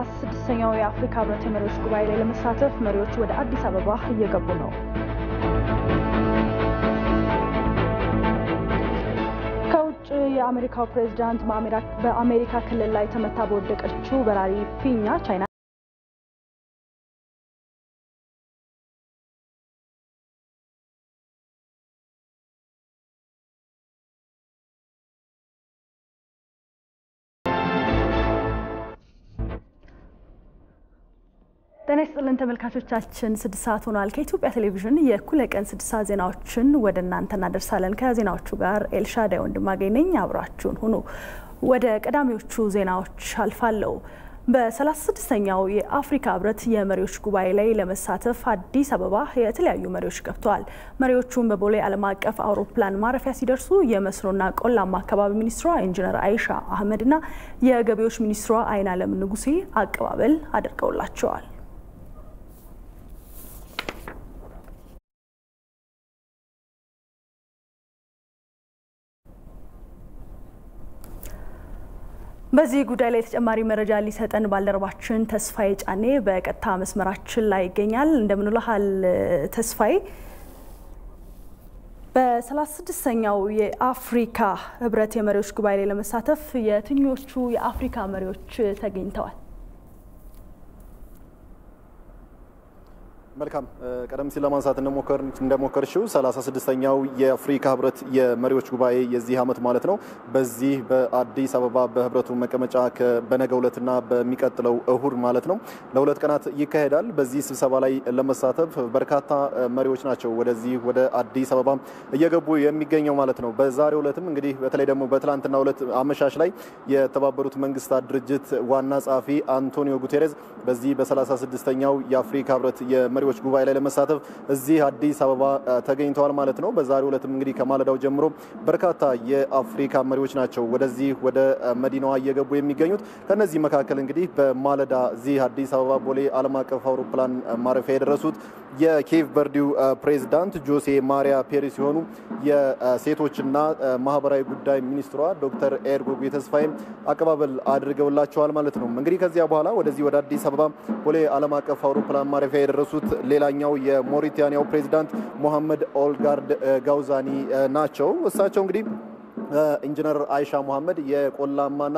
በሰላሳ ስድስተኛው የአፍሪካ ህብረት የመሪዎች ጉባኤ ላይ ለመሳተፍ መሪዎች ወደ አዲስ አበባ እየገቡ ነው። ከውጭ የአሜሪካው ፕሬዚዳንት በአሜሪካ ክልል ላይ ተመታ በወደቀችው በራሪ ፊኛ ቻይና ጤና ይስጥልን ተመልካቾቻችን፣ ስድስት ሰዓት ሆኗል። ከኢትዮጵያ ቴሌቪዥን የእኩለ ቀን ስድስት ሰዓት ዜናዎችን ወደ እናንተ እናደርሳለን። ከዜናዎቹ ጋር ኤልሻዳይ ወንድማገኝ ነኝ። አብራችሁን ሁኑ። ወደ ቀዳሚዎቹ ዜናዎች አልፋለሁ። በ36ኛው የአፍሪካ ህብረት የመሪዎች ጉባኤ ላይ ለመሳተፍ አዲስ አበባ የተለያዩ መሪዎች ገብተዋል። መሪዎቹም በቦሌ ዓለም አቀፍ አውሮፕላን ማረፊያ ሲደርሱ የመስኖና ቆላማ አካባቢ ሚኒስትሯ ኢንጂነር አይሻ አህመድና የገቢዎች ሚኒስትሯ አይናለም ንጉሴ አቀባበል አድርገውላቸዋል። በዚህ ጉዳይ ላይ ተጨማሪ መረጃ ሊሰጠን ባልደረባችን ተስፋዬ ጫኔ በቀጥታ መስመራችን ላይ ይገኛል። እንደምንልሃል ተስፋዬ። በ36ኛው የአፍሪካ ህብረት የመሪዎች ጉባኤ ላይ ለመሳተፍ የትኞቹ የአፍሪካ መሪዎች ተገኝተዋል? መልካም ቀደም ሲል ለማንሳት እንደሞከርሽው 36ኛው የአፍሪካ ህብረት የመሪዎች ጉባኤ የዚህ ዓመት ማለት ነው በዚህ በአዲስ አበባ በህብረቱ መቀመጫ በነገው ዕለትና በሚቀጥለው እሁድ ማለት ነው ለሁለት ቀናት ይካሄዳል። በዚህ ስብሰባ ላይ ለመሳተፍ በርካታ መሪዎች ናቸው ወደዚህ ወደ አዲስ አበባ እየገቡ የሚገኘው ማለት ነው። በዛሬው ዕለትም እንግዲህ በተለይ ደግሞ በትላንትናው ዕለት አመሻሽ ላይ የተባበሩት መንግስታት ድርጅት ዋና ጸሐፊ አንቶኒዮ ጉቴሬዝ በዚህ በ36ኛው የአፍሪካ ህብረት መሪዎች ጉባኤ ላይ ለመሳተፍ እዚህ አዲስ አበባ ተገኝተዋል ማለት ነው። በዛሬው ዕለትም እንግዲህ ከማለዳው ጀምሮ በርካታ የአፍሪካ መሪዎች ናቸው ወደዚህ ወደ መዲናዋ እየገቡ የሚገኙት። ከነዚህ መካከል እንግዲህ በማለዳ እዚህ አዲስ አበባ ቦሌ ዓለም አቀፍ አውሮፕላን ማረፊያ የደረሱት የኬቭ ቨርዲው ፕሬዚዳንት ጆሴ ማሪያ ፔሪ ሲሆኑ የሴቶችና ማህበራዊ ጉዳይ ሚኒስትሯ ዶክተር ኤርጎጌ ተስፋዬ አቀባበል አድርገውላቸዋል ማለት ነው። እንግዲህ ከዚያ በኋላ ወደዚህ ወደ አዲስ አበባ ቦሌ ዓለም አቀፍ አውሮፕላን ማረፊያ የደረሱት ሌላኛው የሞሪታኒያው ፕሬዚዳንት ሞሐመድ ኦልጋርድ ጋውዛኒ ናቸው። እሳቸው እንግዲህ ኢንጂነር አይሻ መሐመድ የቆላማና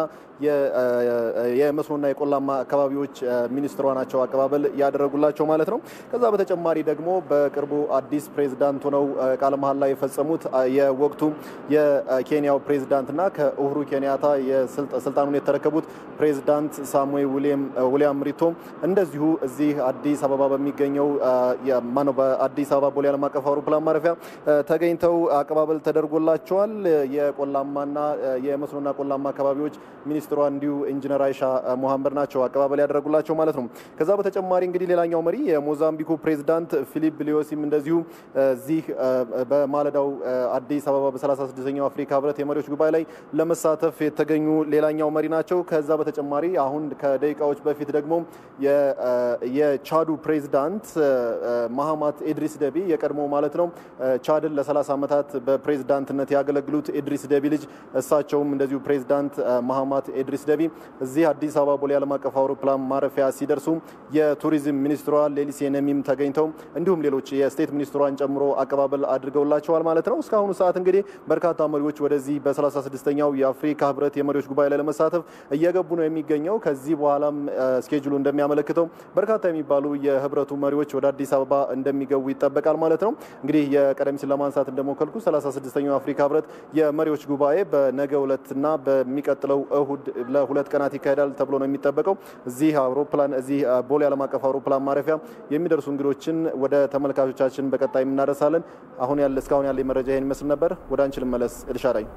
የመስኖና የቆላማ አካባቢዎች ሚኒስትሯ ናቸው አቀባበል ያደረጉላቸው ማለት ነው። ከዛ በተጨማሪ ደግሞ በቅርቡ አዲስ ፕሬዚዳንት ሆነው ቃለ መሐላ ላይ የፈጸሙት የወቅቱ የኬንያው ፕሬዚዳንትና ከኡሁሩ ኬንያታ ስልጣኑን የተረከቡት ፕሬዚዳንት ሳሙኤል ዊሊያም ሪቶ እንደዚሁ እዚህ አዲስ አበባ በሚገኘው ማነው በአዲስ አበባ ቦሌ ዓለም አቀፍ አውሮፕላን ማረፊያ ተገኝተው አቀባበል ተደርጎላቸዋል። የቆላማና የመስኖና ቆላማ አካባቢዎች ሚኒስትሯ እንዲሁ ኢንጂነር አይሻ ሞሐመድ ናቸው አቀባበል ያደረጉላቸው ማለት ነው። ከዛ በተጨማሪ እንግዲህ ሌላኛው መሪ የሞዛምቢኩ ፕሬዚዳንት ፊሊፕ ሊዮሲም እንደዚሁ እዚህ በማለዳው አዲስ አበባ በ36ኛው አፍሪካ ህብረት የመሪዎች ጉባኤ ላይ ለመሳተፍ የተገኙ ሌላኛው መሪ ናቸው። ከዛ በተጨማሪ አሁን ከደቂቃዎች በፊት ደግሞ የቻዱ ፕሬዚዳንት ማሃማት ኢድሪስ ደቢ የቀድሞ ማለት ነው ቻድን ለ30 ዓመታት በፕሬዚዳንትነት ያገለግሉት ኢድሪስ ደቢ ልጅ እሳቸውም እንደዚሁ ፕሬዚዳንት ማሃማት ኢድሪስ ደቢ እዚህ አዲስ አበባ ቦሌ ዓለም አቀፍ አውሮፕላን ማረፊያ ሲደርሱ የቱሪዝም ሚኒስትሯ ሌሊሴ ነሚም ተገኝተው እንዲሁም ሌሎች የስቴት ሚኒስትሯን ጨምሮ አቀባበል አድርገውላቸዋል ማለት ነው። እስካሁኑ ሰዓት እንግዲህ በርካታ መሪዎች ወደዚህ በ36ኛው የአፍሪካ ህብረት የመሪዎች ጉባኤ ላይ ለመሳተፍ እየገቡ ነው የሚገኘው። ከዚህ በኋላም ስኬጁሉ እንደሚያመለክተው በርካታ የሚባሉ የህብረቱ መሪዎች ወደ አዲስ አበባ እንደሚገቡ ይጠበቃል ማለት ነው። እንግዲህ የቀደም ሲል ለማንሳት እንደሞከልኩ 36ኛው የአፍሪካ ህብረት የመሪዎች ጉባኤ በነገው ዕለትና በሚቀጥለው እሁድ ለሁለት ቀናት ይካሄዳል ተብሎ ነው የሚጠበቀው። እዚህ አውሮፕላን እዚህ ቦሌ ዓለም አቀፍ አውሮፕላን ማረፊያ የሚደርሱ እንግዶችን ወደ ተመልካቾቻችን በቀጣይ የምናደርሳለን። አሁን ያለ እስካሁን ያለ መረጃ ይህን ይመስል ነበር። ወደ አንቺ ልመለስ ኤልሻዳይ።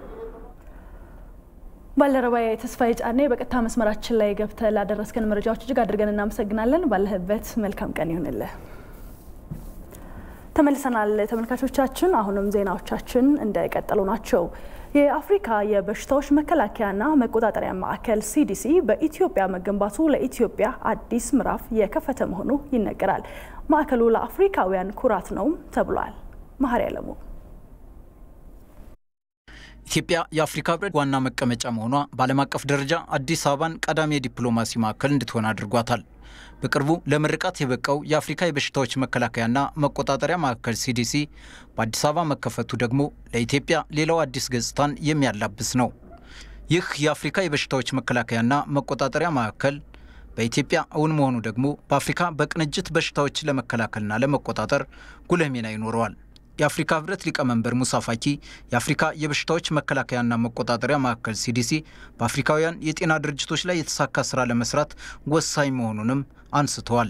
ባልደረባዬ ተስፋዬ ጫኔ በቀጥታ መስመራችን ላይ ገብተህ ላደረስከን መረጃዎች እጅግ አድርገን እናመሰግናለን። ባለህበት መልካም ቀን ይሁንልህ። ተመልሰናል ተመልካቾቻችን። አሁንም ዜናዎቻችን እንደቀጠሉ ናቸው። የአፍሪካ የበሽታዎች መከላከያና መቆጣጠሪያ ማዕከል ሲዲሲ በኢትዮጵያ መገንባቱ ለኢትዮጵያ አዲስ ምዕራፍ የከፈተ መሆኑ ይነገራል። ማዕከሉ ለአፍሪካውያን ኩራት ነው ተብሏል። መሀሪ አለሙ ኢትዮጵያ የአፍሪካ ህብረት ዋና መቀመጫ መሆኗ በዓለም አቀፍ ደረጃ አዲስ አበባን ቀዳሚ የዲፕሎማሲ ማዕከል እንድትሆን አድርጓታል። በቅርቡ ለምርቃት የበቃው የአፍሪካ የበሽታዎች መከላከያና መቆጣጠሪያ ማዕከል ሲዲሲ በአዲስ አበባ መከፈቱ ደግሞ ለኢትዮጵያ ሌላው አዲስ ገጽታን የሚያላብስ ነው። ይህ የአፍሪካ የበሽታዎች መከላከያና መቆጣጠሪያ ማዕከል በኢትዮጵያ እውን መሆኑ ደግሞ በአፍሪካ በቅንጅት በሽታዎች ለመከላከልና ለመቆጣጠር ጉልህ ሚና ይኖረዋል። የአፍሪካ ህብረት ሊቀመንበር ሙሳ ፋኪ የአፍሪካ የበሽታዎች መከላከያና መቆጣጠሪያ ማዕከል ሲዲሲ በአፍሪካውያን የጤና ድርጅቶች ላይ የተሳካ ስራ ለመስራት ወሳኝ መሆኑንም አንስተዋል።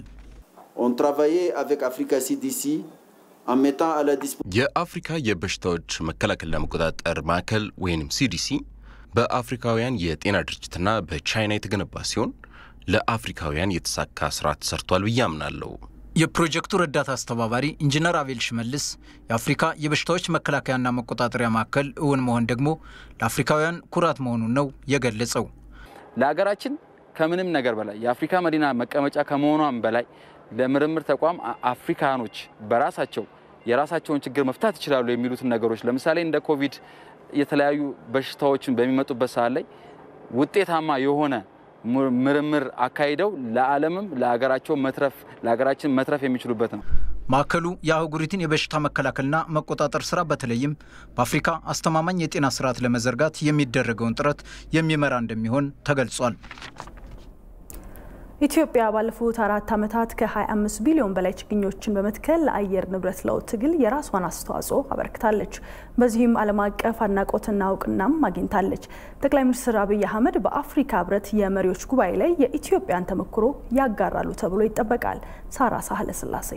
የአፍሪካ የበሽታዎች መከላከልና መቆጣጠር ማዕከል ወይም ሲዲሲ በአፍሪካውያን የጤና ድርጅትና በቻይና የተገነባ ሲሆን ለአፍሪካውያን የተሳካ ስራ ተሰርቷል ብዬ አምናለሁ። የፕሮጀክቱ ረዳት አስተባባሪ ኢንጂነር አቤል ሽመልስ የአፍሪካ የበሽታዎች መከላከያና መቆጣጠሪያ ማዕከል እውን መሆን ደግሞ ለአፍሪካውያን ኩራት መሆኑን ነው የገለጸው። ለሀገራችን ከምንም ነገር በላይ የአፍሪካ መዲና መቀመጫ ከመሆኗም በላይ ለምርምር ተቋም አፍሪካኖች በራሳቸው የራሳቸውን ችግር መፍታት ይችላሉ የሚሉትን ነገሮች ለምሳሌ እንደ ኮቪድ የተለያዩ በሽታዎችን በሚመጡበት ሰዓት ላይ ውጤታማ የሆነ ምርምር አካሂደው ለዓለምም ለሀገራቸው መትረፍ ለሀገራችን መትረፍ የሚችሉበት ነው። ማዕከሉ የአህጉሪቱን የበሽታ መከላከልና መቆጣጠር ስራ በተለይም በአፍሪካ አስተማማኝ የጤና ስርዓት ለመዘርጋት የሚደረገውን ጥረት የሚመራ እንደሚሆን ተገልጿል። ኢትዮጵያ ባለፉት አራት ዓመታት ከ25 ቢሊዮን በላይ ችግኞችን በመትከል ለአየር ንብረት ለውጥ ትግል የራሷን አስተዋጽኦ አበርክታለች። በዚህም ዓለም አቀፍ አድናቆትና እውቅናም አግኝታለች። ጠቅላይ ሚኒስትር አብይ አህመድ በአፍሪካ ህብረት የመሪዎች ጉባኤ ላይ የኢትዮጵያን ተሞክሮ ያጋራሉ ተብሎ ይጠበቃል። ሳራ ሳህለ ስላሴ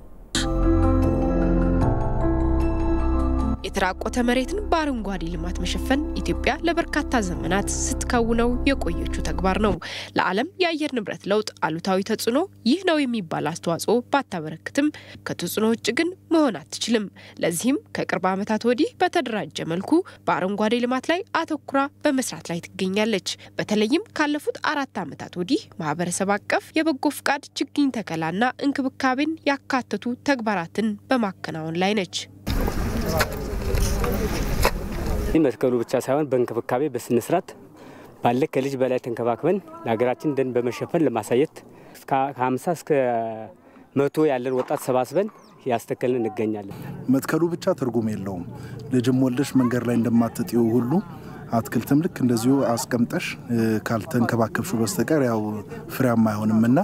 የተራቆተ መሬትን በአረንጓዴ ልማት መሸፈን ኢትዮጵያ ለበርካታ ዘመናት ስትከውነው የቆየችው ተግባር ነው። ለዓለም የአየር ንብረት ለውጥ አሉታዊ ተጽዕኖ ይህ ነው የሚባል አስተዋጽኦ ባታበረክትም ከተጽዕኖ ውጭ ግን መሆን አትችልም። ለዚህም ከቅርብ ዓመታት ወዲህ በተደራጀ መልኩ በአረንጓዴ ልማት ላይ አተኩራ በመስራት ላይ ትገኛለች። በተለይም ካለፉት አራት ዓመታት ወዲህ ማህበረሰብ አቀፍ የበጎ ፍቃድ ችግኝ ተከላና እንክብካቤን ያካተቱ ተግባራትን በማከናወን ላይ ነች። ይህ መትከሉ ብቻ ሳይሆን በእንክብካቤ በስነስርዓት ባለ ከልጅ በላይ ተንከባክበን ለሀገራችን ደን በመሸፈን ለማሳየት ከ50 እስከ መቶ ያለን ወጣት ሰባስበን ያስተከልን እንገኛለን። መትከሉ ብቻ ትርጉም የለውም። ልጅም ወልደሽ መንገድ ላይ እንደማትጥዩ ሁሉ አትክልትም ልክ እንደዚሁ አስቀምጠሽ ካልተንከባከብሹ በስተቀር ያው ፍሬያማ አይሆንም እና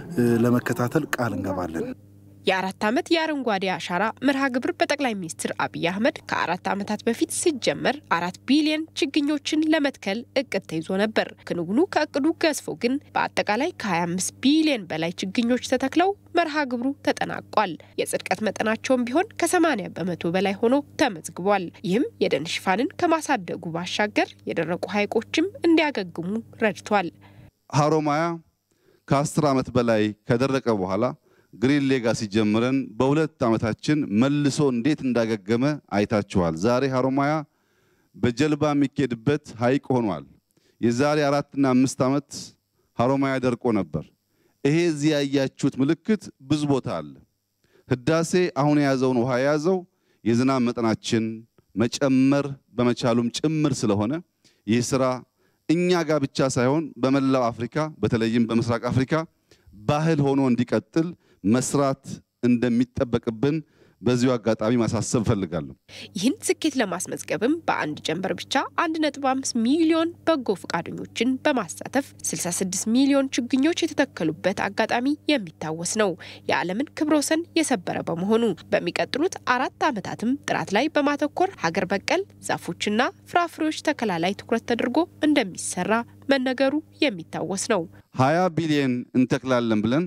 ለመከታተል ቃል እንገባለን። የአራት ዓመት የአረንጓዴ አሻራ መርሃ ግብር በጠቅላይ ሚኒስትር አብይ አህመድ ከአራት ዓመታት በፊት ሲጀመር አራት ቢሊዮን ችግኞችን ለመትከል እቅድ ተይዞ ነበር። ክንውኑ ከእቅዱ ገዝፎ ግን በአጠቃላይ ከ25 ቢሊዮን በላይ ችግኞች ተተክለው መርሃ ግብሩ ተጠናቋል። የጽድቀት መጠናቸውም ቢሆን ከ80 በመቶ በላይ ሆኖ ተመዝግቧል። ይህም የደን ሽፋንን ከማሳደጉ ባሻገር የደረቁ ሐይቆችም እንዲያገግሙ ረድቷል። ሀሮማያ ከ10 ዓመት በላይ ከደረቀ በኋላ ግሪን ሌጋሲ ጀምረን በሁለት ዓመታችን መልሶ እንዴት እንዳገገመ አይታችኋል። ዛሬ ሀሮማያ በጀልባ የሚኬድበት ሐይቅ ሆኗል። የዛሬ አራትና አምስት ዓመት ሀሮማያ ደርቆ ነበር። ይሄ እዚህ ያያችሁት ምልክት ብዙ ቦታ አለ። ህዳሴ አሁን የያዘውን ውሃ የያዘው የዝናብ መጠናችን መጨመር በመቻሉም ጭምር ስለሆነ ይህ ስራ እኛ ጋር ብቻ ሳይሆን በመላው አፍሪካ በተለይም በምስራቅ አፍሪካ ባህል ሆኖ እንዲቀጥል መስራት እንደሚጠበቅብን በዚሁ አጋጣሚ ማሳሰብ እፈልጋለሁ። ይህን ስኬት ለማስመዝገብም በአንድ ጀንበር ብቻ 1.5 ሚሊዮን በጎ ፈቃደኞችን በማሳተፍ 66 ሚሊዮን ችግኞች የተተከሉበት አጋጣሚ የሚታወስ ነው። የዓለምን ክብረ ወሰን የሰበረ በመሆኑ በሚቀጥሉት አራት ዓመታትም ጥራት ላይ በማተኮር ሀገር በቀል ዛፎችና ፍራፍሬዎች ተከላ ላይ ትኩረት ተደርጎ እንደሚሰራ መነገሩ የሚታወስ ነው። 20 ቢሊየን እንተክላለን ብለን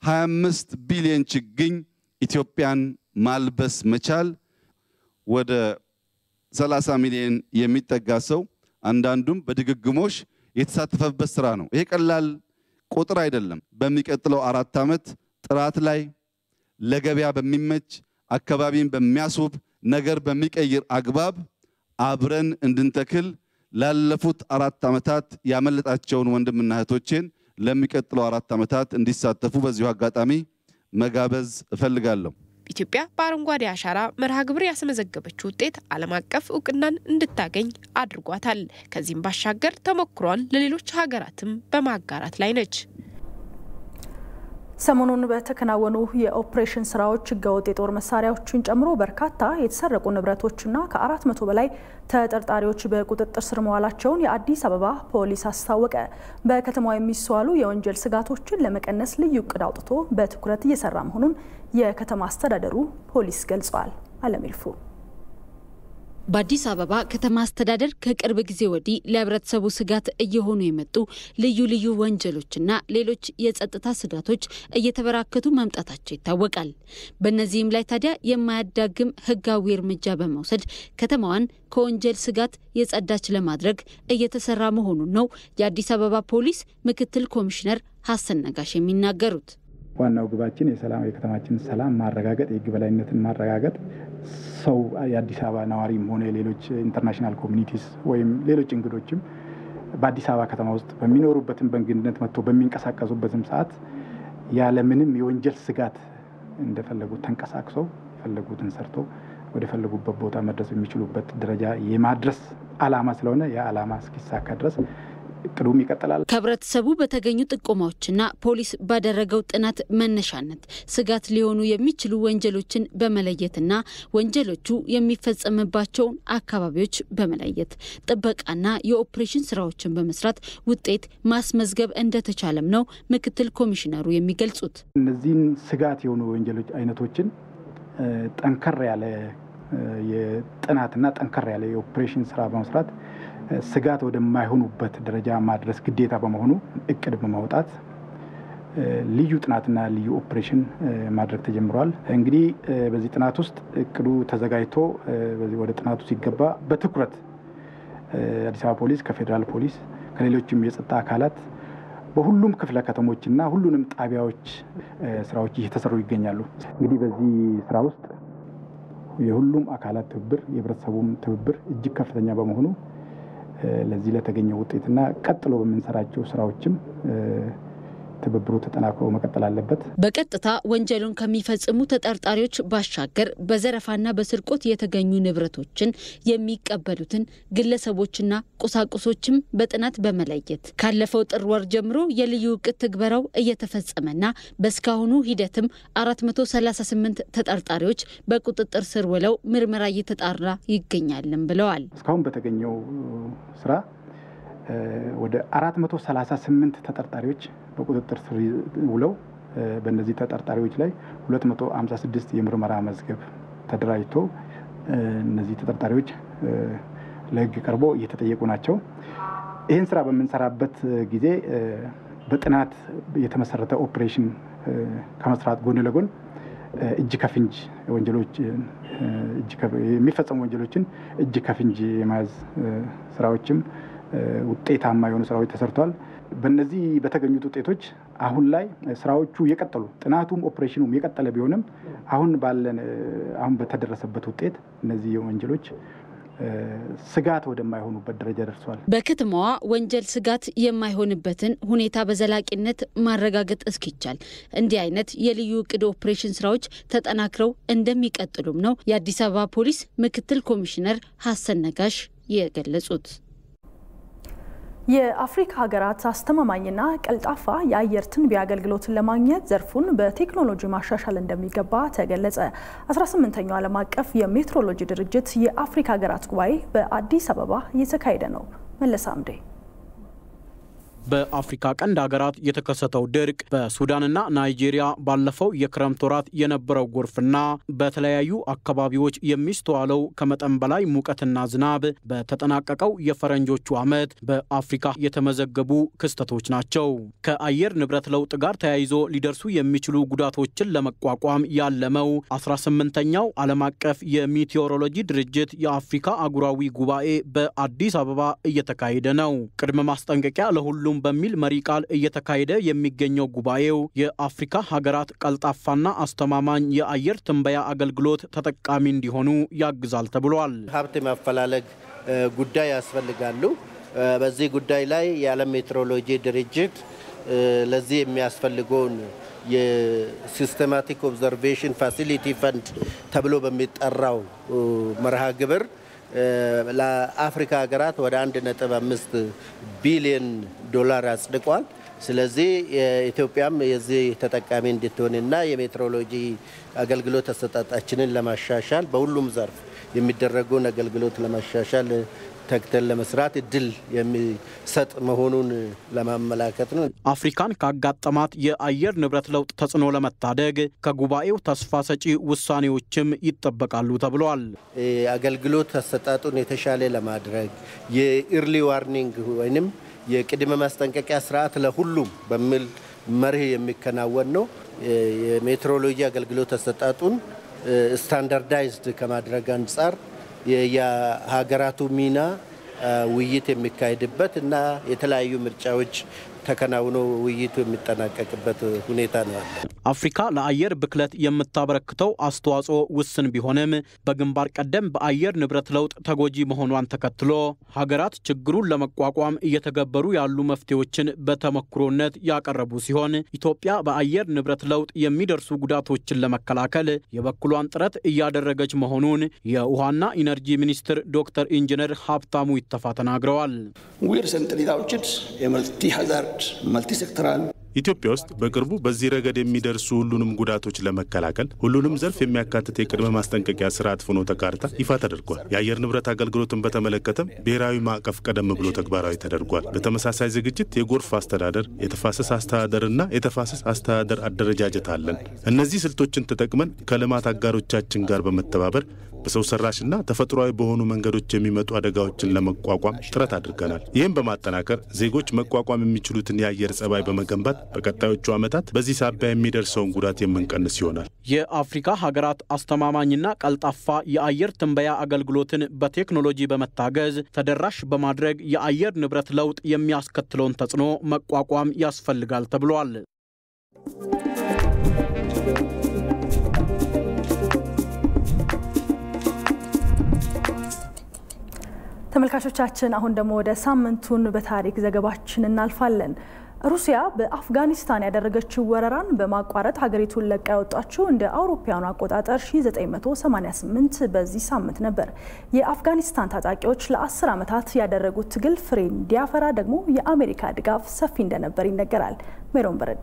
25 ቢሊየን ችግኝ ኢትዮጵያን ማልበስ መቻል ወደ 30 ሚሊዮን የሚጠጋ ሰው አንዳንዱም በድግግሞሽ የተሳተፈበት ስራ ነው። ይሄ ቀላል ቁጥር አይደለም። በሚቀጥለው አራት ዓመት ጥራት ላይ ለገበያ በሚመች አካባቢን በሚያስውብ ነገር በሚቀይር አግባብ አብረን እንድንተክል ላለፉት አራት ዓመታት ያመለጣቸውን ወንድምና እህቶቼን ለሚቀጥለው አራት ዓመታት እንዲሳተፉ በዚሁ አጋጣሚ መጋበዝ እፈልጋለሁ። ኢትዮጵያ በአረንጓዴ አሻራ መርሃ ግብር ያስመዘገበችው ውጤት ዓለም አቀፍ እውቅናን እንድታገኝ አድርጓታል። ከዚህም ባሻገር ተሞክሯን ለሌሎች ሀገራትም በማጋራት ላይ ነች። ሰሞኑን በተከናወኑ የኦፕሬሽን ስራዎች ህገወጥ የጦር መሳሪያዎችን ጨምሮ በርካታ የተሰረቁ ንብረቶችና ከአራት መቶ በላይ ተጠርጣሪዎች በቁጥጥር ስር መዋላቸውን የአዲስ አበባ ፖሊስ አስታወቀ። በከተማዋ የሚስተዋሉ የወንጀል ስጋቶችን ለመቀነስ ልዩ እቅድ አውጥቶ በትኩረት እየሰራ መሆኑን የከተማ አስተዳደሩ ፖሊስ ገልጿል። አለሚልፉ በአዲስ አበባ ከተማ አስተዳደር ከቅርብ ጊዜ ወዲህ ለህብረተሰቡ ስጋት እየሆኑ የመጡ ልዩ ልዩ ወንጀሎችና ሌሎች የጸጥታ ስጋቶች እየተበራከቱ መምጣታቸው ይታወቃል። በእነዚህም ላይ ታዲያ የማያዳግም ህጋዊ እርምጃ በመውሰድ ከተማዋን ከወንጀል ስጋት የጸዳች ለማድረግ እየተሰራ መሆኑን ነው የአዲስ አበባ ፖሊስ ምክትል ኮሚሽነር ሀሰን ነጋሽ የሚናገሩት። ዋናው ግባችን የሰላም የከተማችን ሰላም ማረጋገጥ፣ የህግ በላይነትን ማረጋገጥ ሰው የአዲስ አበባ ነዋሪም ሆነ ሌሎች ኢንተርናሽናል ኮሚኒቲስ ወይም ሌሎች እንግዶችም በአዲስ አበባ ከተማ ውስጥ በሚኖሩበትም በእንግድነት መጥቶ በሚንቀሳቀሱበትም ሰዓት ያለምንም የወንጀል ስጋት እንደፈለጉት ተንቀሳቅሰው የፈለጉትን ሰርተው ወደ ፈለጉበት ቦታ መድረስ የሚችሉበት ደረጃ የማድረስ አላማ ስለሆነ ያ አላማ እስኪሳካ ድረስ እቅዱም ይቀጥላል። ከህብረተሰቡ በተገኙ ጥቆማዎችና ፖሊስ ባደረገው ጥናት መነሻነት ስጋት ሊሆኑ የሚችሉ ወንጀሎችን በመለየትና ወንጀሎቹ የሚፈጸምባቸውን አካባቢዎች በመለየት ጥበቃና የኦፕሬሽን ስራዎችን በመስራት ውጤት ማስመዝገብ እንደተቻለም ነው ምክትል ኮሚሽነሩ የሚገልጹት። እነዚህን ስጋት የሆኑ ወንጀሎች አይነቶችን ጠንከር ያለ የጥናትና ጠንከር ያለ የኦፕሬሽን ስራ በመስራት ስጋት ወደማይሆኑበት ደረጃ ማድረስ ግዴታ በመሆኑ እቅድ በማውጣት ልዩ ጥናትና ልዩ ኦፕሬሽን ማድረግ ተጀምሯል። እንግዲህ በዚህ ጥናት ውስጥ እቅዱ ተዘጋጅቶ ወደ ጥናቱ ሲገባ በትኩረት አዲስ አበባ ፖሊስ ከፌዴራል ፖሊስ ከሌሎችም የጸጥታ አካላት በሁሉም ክፍለ ከተሞችና ሁሉንም ጣቢያዎች ስራዎች እየተሰሩ ይገኛሉ። እንግዲህ በዚህ ስራ ውስጥ የሁሉም አካላት ትብብር፣ የህብረተሰቡም ትብብር እጅግ ከፍተኛ በመሆኑ ለዚህ ለተገኘው ውጤትና ቀጥሎ በምንሰራቸው ስራዎችም ትብብሩ ተጠናክሮ መቀጠል አለበት። በቀጥታ ወንጀሉን ከሚፈጽሙ ተጠርጣሪዎች ባሻገር በዘረፋና በስርቆት የተገኙ ንብረቶችን የሚቀበሉትን ግለሰቦችና ቁሳቁሶችም በጥናት በመለየት ካለፈው ጥር ወር ጀምሮ የልዩ እቅድ ትግበራው እየተፈጸመና በእስካሁኑ ሂደትም 438 ተጠርጣሪዎች በቁጥጥር ስር ውለው ምርመራ እየተጣራ ይገኛልም ብለዋል። እስካሁን በተገኘው ስራ ወደ 438 ተጠርጣሪዎች በቁጥጥር ስር ውለው በእነዚህ ተጠርጣሪዎች ላይ 256 የምርመራ መዝገብ ተደራጅቶ እነዚህ ተጠርጣሪዎች ለሕግ ቀርቦ እየተጠየቁ ናቸው። ይህን ስራ በምንሰራበት ጊዜ በጥናት የተመሰረተ ኦፕሬሽን ከመስራት ጎን ለጎን እጅ ከፍንጅ ወንጀሎች የሚፈጸሙ ወንጀሎችን እጅ ከፍንጅ የመያዝ ስራዎችም ውጤታማ የሆኑ ስራዎች ተሰርተዋል። በእነዚህ በተገኙት ውጤቶች አሁን ላይ ስራዎቹ የቀጠሉ ጥናቱም ኦፕሬሽኑም የቀጠለ ቢሆንም አሁን ባለን አሁን በተደረሰበት ውጤት እነዚህ ወንጀሎች ስጋት ወደማይሆኑበት ደረጃ ደርሷል። በከተማዋ ወንጀል ስጋት የማይሆንበትን ሁኔታ በዘላቂነት ማረጋገጥ እስኪቻል እንዲህ አይነት የልዩ እቅድ ኦፕሬሽን ስራዎች ተጠናክረው እንደሚቀጥሉም ነው የአዲስ አበባ ፖሊስ ምክትል ኮሚሽነር ሀሰን ነጋሽ የገለጹት። የአፍሪካ ሀገራት አስተማማኝና ቀልጣፋ የአየር ትንበያ አገልግሎትን ለማግኘት ዘርፉን በቴክኖሎጂ ማሻሻል እንደሚገባ ተገለጸ። 18ኛው ዓለም አቀፍ የሜትሮሎጂ ድርጅት የአፍሪካ ሀገራት ጉባኤ በአዲስ አበባ እየተካሄደ ነው። መለስ አምዴ በአፍሪካ ቀንድ ሀገራት የተከሰተው ድርቅ በሱዳንና ናይጄሪያ ባለፈው የክረምት ወራት የነበረው ጎርፍና በተለያዩ አካባቢዎች የሚስተዋለው ከመጠን በላይ ሙቀትና ዝናብ በተጠናቀቀው የፈረንጆቹ ዓመት በአፍሪካ የተመዘገቡ ክስተቶች ናቸው። ከአየር ንብረት ለውጥ ጋር ተያይዞ ሊደርሱ የሚችሉ ጉዳቶችን ለመቋቋም ያለመው 18ኛው ዓለም አቀፍ የሚቴዎሮሎጂ ድርጅት የአፍሪካ አህጉራዊ ጉባኤ በአዲስ አበባ እየተካሄደ ነው። ቅድመ ማስጠንቀቂያ ለሁሉም በሚል መሪ ቃል እየተካሄደ የሚገኘው ጉባኤው የአፍሪካ ሀገራት ቀልጣፋና አስተማማኝ የአየር ትንበያ አገልግሎት ተጠቃሚ እንዲሆኑ ያግዛል ተብሏል። ሀብት ማፈላለግ ጉዳይ ያስፈልጋሉ። በዚህ ጉዳይ ላይ የዓለም ሜትሮሎጂ ድርጅት ለዚህ የሚያስፈልገውን የሲስተማቲክ ኦብዘርቬሽን ፋሲሊቲ ፈንድ ተብሎ በሚጠራው መርሃ ግብር ለአፍሪካ ሀገራት ወደ 1.5 ቢሊዮን ዶላር አጽድቋል። ስለዚህ ኢትዮጵያም የዚህ ተጠቃሚ እንድትሆንና የሜትሮሎጂ አገልግሎት አሰጣጣችንን ለማሻሻል በሁሉም ዘርፍ የሚደረገውን አገልግሎት ለማሻሻል ተግተን ለመስራት እድል የሚሰጥ መሆኑን ለማመላከት ነው። አፍሪካን ካጋጠማት የአየር ንብረት ለውጥ ተጽዕኖ ለመታደግ ከጉባኤው ተስፋ ሰጪ ውሳኔዎችም ይጠበቃሉ ተብሏል። አገልግሎት አሰጣጡን የተሻለ ለማድረግ የኢርሊ ዋርኒንግ ወይም የቅድመ ማስጠንቀቂያ ስርዓት ለሁሉም በሚል መርህ የሚከናወን ነው። የሜትሮሎጂ አገልግሎት አሰጣጡን ስታንዳርዳይዝድ ከማድረግ አንጻር የሀገራቱ ሚና ውይይት የሚካሄድበት እና የተለያዩ ምርጫዎች ተከናውኖ ውይይቱ የሚጠናቀቅበት ሁኔታ ነው ያለ። አፍሪካ ለአየር ብክለት የምታበረክተው አስተዋጽኦ ውስን ቢሆንም በግንባር ቀደም በአየር ንብረት ለውጥ ተጎጂ መሆኗን ተከትሎ ሀገራት ችግሩን ለመቋቋም እየተገበሩ ያሉ መፍትሄዎችን በተሞክሮነት ያቀረቡ ሲሆን ኢትዮጵያ በአየር ንብረት ለውጥ የሚደርሱ ጉዳቶችን ለመከላከል የበኩሏን ጥረት እያደረገች መሆኑን የውሃና ኢነርጂ ሚኒስትር ዶክተር ኢንጂነር ሀብታሙ ይተፋ ተናግረዋል። መልቲ ሴክተራል ኢትዮጵያ ውስጥ በቅርቡ በዚህ ረገድ የሚደርሱ ሁሉንም ጉዳቶች ለመከላከል ሁሉንም ዘርፍ የሚያካትት የቅድመ ማስጠንቀቂያ ስርዓት ፍኖተ ካርታ ይፋ ተደርጓል። የአየር ንብረት አገልግሎትን በተመለከተም ብሔራዊ ማዕቀፍ ቀደም ብሎ ተግባራዊ ተደርጓል። በተመሳሳይ ዝግጅት የጎርፍ አስተዳደር፣ የተፋሰስ አስተዳደርና የተፋሰስ አስተዳደር አደረጃጀት አለን። እነዚህ ስልቶችን ተጠቅመን ከልማት አጋሮቻችን ጋር በመተባበር በሰው ሰራሽና ተፈጥሯዊ በሆኑ መንገዶች የሚመጡ አደጋዎችን ለመቋቋም ጥረት አድርገናል። ይህም በማጠናከር ዜጎች መቋቋም የሚችሉትን የአየር ጸባይ በመገንባት በቀጣዮቹ ዓመታት በዚህ ሳቢያ የሚደርሰውን ጉዳት የምንቀንስ ይሆናል። የአፍሪካ ሀገራት አስተማማኝና ቀልጣፋ የአየር ትንበያ አገልግሎትን በቴክኖሎጂ በመታገዝ ተደራሽ በማድረግ የአየር ንብረት ለውጥ የሚያስከትለውን ተጽዕኖ መቋቋም ያስፈልጋል ተብሏል። ተመልካቾቻችን አሁን ደግሞ ወደ ሳምንቱን በታሪክ ዘገባችን እናልፋለን። ሩሲያ በአፍጋኒስታን ያደረገችው ወረራን በማቋረጥ ሀገሪቱን ለቃ የወጣችው እንደ አውሮፓውያኑ አቆጣጠር 1988 በዚህ ሳምንት ነበር። የአፍጋኒስታን ታጣቂዎች ለአስር ዓመታት ያደረጉት ትግል ፍሬ እንዲያፈራ ደግሞ የአሜሪካ ድጋፍ ሰፊ እንደነበር ይነገራል። ሜሮን በረዳ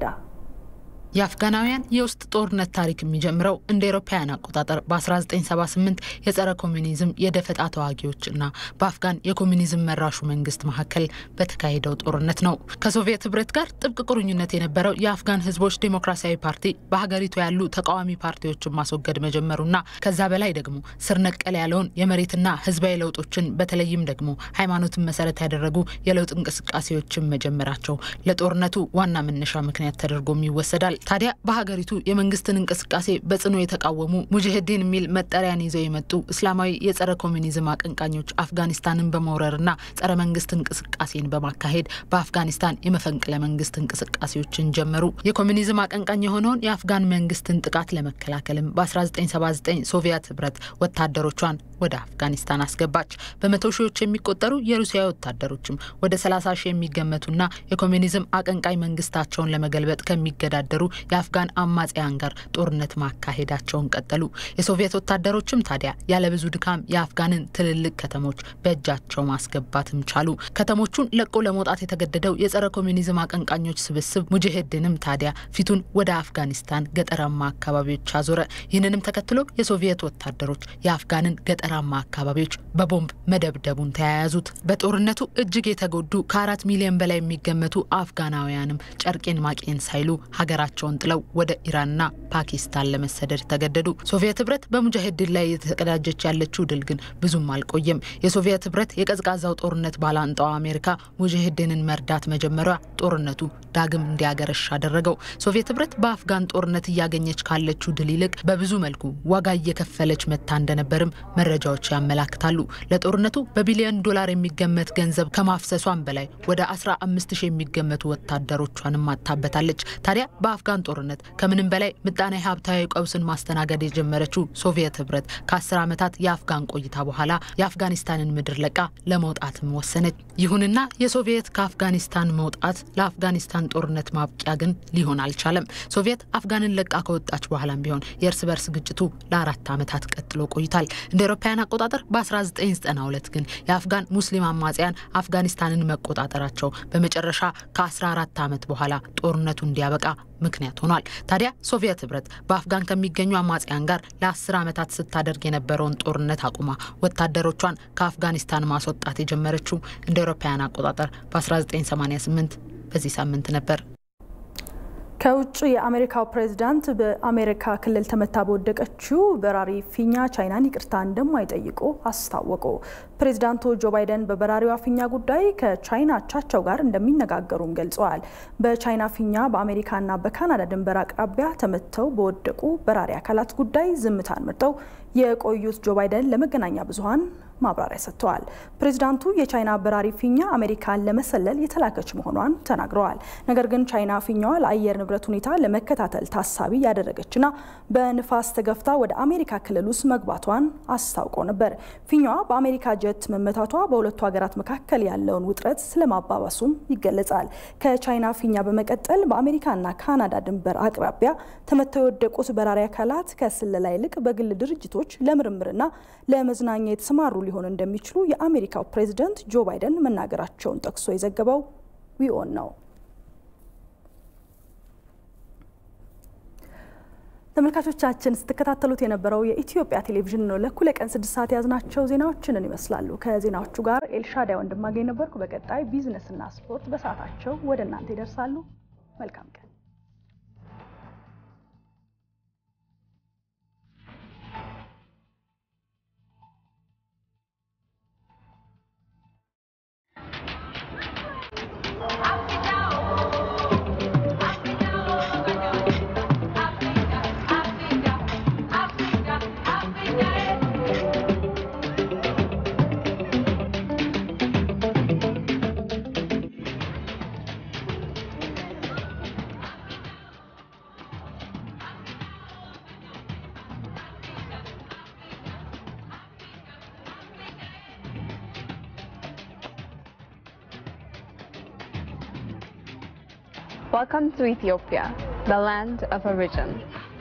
የአፍጋናውያን የውስጥ ጦርነት ታሪክ የሚጀምረው እንደ ኤሮፓውያን አቆጣጠር በ1978 የጸረ ኮሚኒዝም የደፈጣ ተዋጊዎችና በአፍጋን የኮሚኒዝም መራሹ መንግስት መካከል በተካሄደው ጦርነት ነው። ከሶቪየት ህብረት ጋር ጥብቅ ቁርኝነት የነበረው የአፍጋን ህዝቦች ዴሞክራሲያዊ ፓርቲ በሀገሪቱ ያሉ ተቃዋሚ ፓርቲዎችን ማስወገድ መጀመሩና ከዛ በላይ ደግሞ ስር ነቀል ያለውን የመሬትና ህዝባዊ ለውጦችን በተለይም ደግሞ ሃይማኖትን መሰረት ያደረጉ የለውጥ እንቅስቃሴዎችን መጀመራቸው ለጦርነቱ ዋና መነሻ ምክንያት ተደርጎም ይወሰዳል። ታዲያ በሀገሪቱ የመንግስትን እንቅስቃሴ በጽኑ የተቃወሙ ሙጅሂዲን የሚል መጠሪያን ይዘው የመጡ እስላማዊ የጸረ ኮሚኒዝም አቀንቃኞች አፍጋኒስታንን በመውረርና ጸረ መንግስት እንቅስቃሴን በማካሄድ በአፍጋኒስታን የመፈንቅለ መንግስት እንቅስቃሴዎችን ጀመሩ። የኮሚኒዝም አቀንቃኝ የሆነውን የአፍጋን መንግስትን ጥቃት ለመከላከልም በ1979 ሶቪየት ህብረት ወታደሮቿን ወደ አፍጋኒስታን አስገባች። በመቶ ሺዎች የሚቆጠሩ የሩሲያ ወታደሮችም ወደ 30 ሺህ የሚገመቱና የኮሚኒዝም አቀንቃኝ መንግስታቸውን ለመገልበጥ ከሚገዳደሩ የአፍጋን አማጽያን ጋር ጦርነት ማካሄዳቸውን ቀጠሉ። የሶቪየት ወታደሮችም ታዲያ ያለብዙ ድካም የአፍጋንን ትልልቅ ከተሞች በእጃቸው ማስገባትም ቻሉ። ከተሞቹን ለቆ ለመውጣት የተገደደው የጸረ ኮሚኒዝም አቀንቃኞች ስብስብ ሙጅሂድንም ታዲያ ፊቱን ወደ አፍጋኒስታን ገጠራማ አካባቢዎች አዞረ። ይህንንም ተከትሎ የሶቪየት ወታደሮች የአፍጋንን ገጠራማ አካባቢዎች በቦምብ መደብደቡን ተያያዙት። በጦርነቱ እጅግ የተጎዱ ከአራት ሚሊዮን በላይ የሚገመቱ አፍጋናውያንም ጨርቄን ማቄን ሳይሉ ሀገራቸውን ጥለው ወደ ኢራንና ፓኪስታን ለመሰደድ ተገደዱ። ሶቪየት ህብረት በሙጃሂድን ላይ የተቀዳጀች ያለችው ድል ግን ብዙም አልቆየም። የሶቪየት ህብረት የቀዝቃዛው ጦርነት ባላንጣዋ አሜሪካ ሙጃሂድንን መርዳት መጀመሪያ ጦርነቱ ዳግም እንዲያገረሽ አደረገው። ሶቪየት ህብረት በአፍጋን ጦርነት እያገኘች ካለችው ድል ይልቅ በብዙ መልኩ ዋጋ እየከፈለች መታ እንደነበርም መረጃ መረጃዎች ያመላክታሉ። ለጦርነቱ በቢሊዮን ዶላር የሚገመት ገንዘብ ከማፍሰሷን በላይ ወደ 15 ሺህ የሚገመቱ ወታደሮቿንም አታበታለች። ታዲያ በአፍጋን ጦርነት ከምንም በላይ ምጣኔ ሀብታዊ ቀውስን ማስተናገድ የጀመረችው ሶቪየት ህብረት ከ10 ዓመታት የአፍጋን ቆይታ በኋላ የአፍጋኒስታንን ምድር ለቃ ለመውጣትም ወሰነች። ይሁንና የሶቪየት ከአፍጋኒስታን መውጣት ለአፍጋኒስታን ጦርነት ማብቂያ ግን ሊሆን አልቻለም። ሶቪየት አፍጋንን ለቃ ከወጣች በኋላም ቢሆን የእርስ በርስ ግጭቱ ለአራት ዓመታት ቀጥሎ ቆይቷል። እንደ አውሮፓውያን አቆጣጠር በ1992 ግን የአፍጋን ሙስሊም አማጽያን አፍጋኒስታንን መቆጣጠራቸው በመጨረሻ ከ14 ዓመት በኋላ ጦርነቱ እንዲያበቃ ምክንያት ሆኗል። ታዲያ ሶቪየት ህብረት በአፍጋን ከሚገኙ አማጽያን ጋር ለ10 ዓመታት ስታደርግ የነበረውን ጦርነት አቁማ ወታደሮቿን ከአፍጋኒስታን ማስወጣት የጀመረችው እንደ አውሮፓውያን አቆጣጠር በ1988 በዚህ ሳምንት ነበር። ከውጭ የአሜሪካው ፕሬዝዳንት በአሜሪካ ክልል ተመታ በወደቀችው በራሪ ፊኛ ቻይናን ይቅርታ እንደማይጠይቁ አስታወቁ። ፕሬዝዳንቱ ጆ ባይደን በበራሪዋ ፊኛ ጉዳይ ከቻይና አቻቸው ጋር እንደሚነጋገሩም ገልጸዋል። በቻይና ፊኛ በአሜሪካና በካናዳ ድንበር አቅራቢያ ተመተው በወደቁ በራሪ አካላት ጉዳይ ዝምታን መርጠው የቆዩት ጆ ባይደን ለመገናኛ ብዙኃን ማብራሪያ ሰጥተዋል። ፕሬዚዳንቱ የቻይና በራሪ ፊኛ አሜሪካን ለመሰለል የተላከች መሆኗን ተናግረዋል። ነገር ግን ቻይና ፊኛዋ ለአየር ንብረት ሁኔታ ለመከታተል ታሳቢ ያደረገችና በንፋስ ተገፍታ ወደ አሜሪካ ክልል ውስጥ መግባቷን አስታውቆ ነበር። ፊኛዋ በአሜሪካ ጀት መመታቷ በሁለቱ ሀገራት መካከል ያለውን ውጥረት ስለማባባሱም ይገለጻል። ከቻይና ፊኛ በመቀጠል በአሜሪካና ካናዳ ድንበር አቅራቢያ ተመተው የወደቁት በራሪ አካላት ከስለላ ይልቅ በግል ድርጅቶች ለምርምርና ለመዝናኛ የተሰማሩ ሊሆን እንደሚችሉ የአሜሪካው ፕሬዝደንት ጆ ባይደን መናገራቸውን ጠቅሶ የዘገበው ዊኦን ነው። ተመልካቾቻችን ስትከታተሉት የነበረው የኢትዮጵያ ቴሌቪዥን ነው። ለእኩለ ቀን ስድስት ሰዓት የያዝናቸው ዜናዎችን ይመስላሉ። ከዜናዎቹ ጋር ኤልሻዳይ ወንድማገኝ ነበርኩ። በቀጣይ ቢዝነስና ስፖርት በሰዓታቸው ወደ እናንተ ይደርሳሉ። መልካም ቀን። Welcome to Ethiopia, the land of origin.